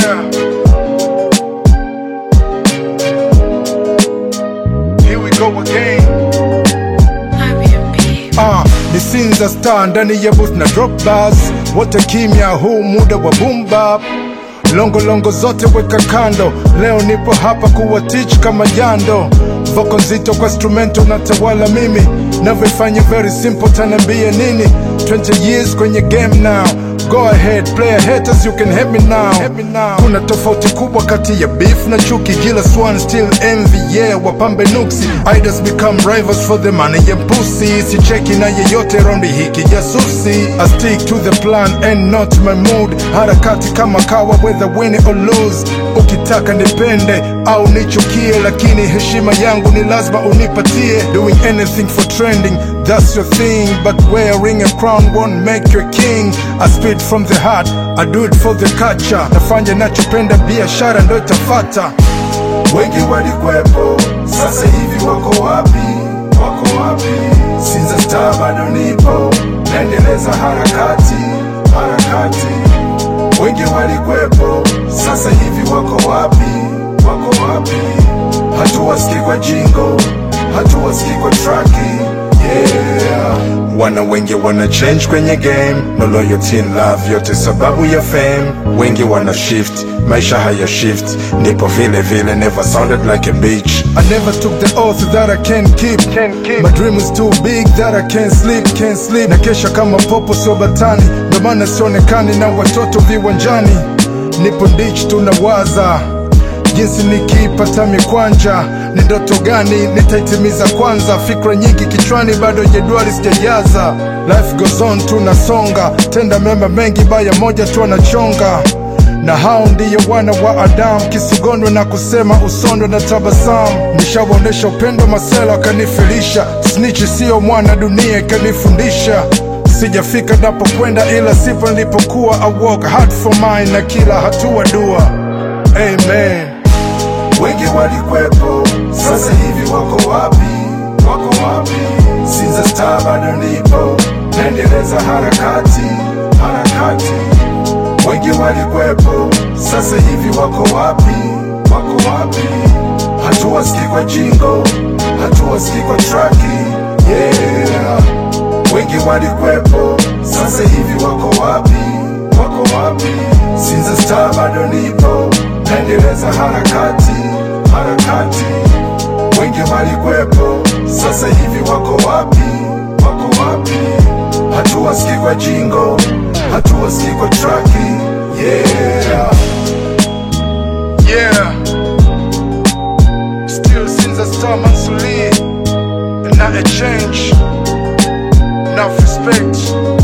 Yeah. Here we go again. Ah, ni Sinza star ndani ya booth na drop bars, wote kimya, huu muda wa boom bap. Longo longo zote weka kando, leo nipo hapa kuwa teach kama jando. Voko nzito kwa instrumento natawala mimi, navyoifanya very simple, tanambia nini? 20 years kwenye game now Go ahead, player haters, you can hit me now. Hit me now. Kuna tofauti kubwa kati ya beef na chuki, kila swan still envy, yeah, wapambe nuksi. Idols become rivals for the money and pussy. Sicheki na yeyote raundi hiki jasusi. I stick to the plan and not my mood. Harakati kama kawa whether win or lose. Ukitaka nipende au nichukie, lakini heshima yangu ni lazima unipatie. Doing anything for trending, that's your thing, but wearing a crown won't make you a king. I spit from the heart, I do it for the culture. Nafanya nachopenda, biashara ndo itafata. Wengi walikwepo, sasa hivi wako wapi? Wako wapi? Sinza star bado nipo, naendeleza harakati, harakati. Wengi walikwepo, sasa hivi wako wapi? Wako wapi? Hatuwasikii kwa jingo, hatuwasikii kwa traki, yeah. Wana wengi wana change kwenye game, no loyalty in love, yote sababu ya fame. Wengi wana shift, maisha haya shift, nipo vile vile, never sounded like a bitch. I never took the oath that I can't keep. My dream is too big that I can't sleep, can't sleep. Na kesha kama popo sio batani, ndo maana sionekani na watoto viwanjani. Nipo ditch tunawaza jinsi nikipata mikwanja, ni ndoto gani nitaitimiza kwanza? Fikra nyingi kichwani, bado jedwali sijajaza. Life goes on, tunasonga, tenda mema mengi, baya moja tu anachonga na hao ndiyo wana wa Adamu, kisigondwe na kusema usondwe na tabasamu. Nishawaonesha upendo, masela akanifilisha, snitch siyo mwana, dunia ikanifundisha. Sijafika napokwenda, ila sipo nilipokuwa. I work hard for mine, na kila hatua dua. Amen. Wengi walikwepo, sasa hivi wako wapi? Wako wapi? Sinza star bado nipo, naendeleza harakati, harakati. Wengi walikwepo, sasa hivi wako wapi? Wako wapi? Hatuwasikii kwa jingo, hatuwasikii kwa traki, yeah. Wengi walikwepo, sasa hivi wako wapi? Wako wapi? Sinza star bado nipo, naendeleza harakati, harakati. Wengi walikwepo, sasa hivi wako wapi? Wako wapi? Hatuwasikii kwa jingo, hatuwasikii kwa traki, yeah. Yeah. Still Sinza Star Mansuli, and not a change. Enough respect.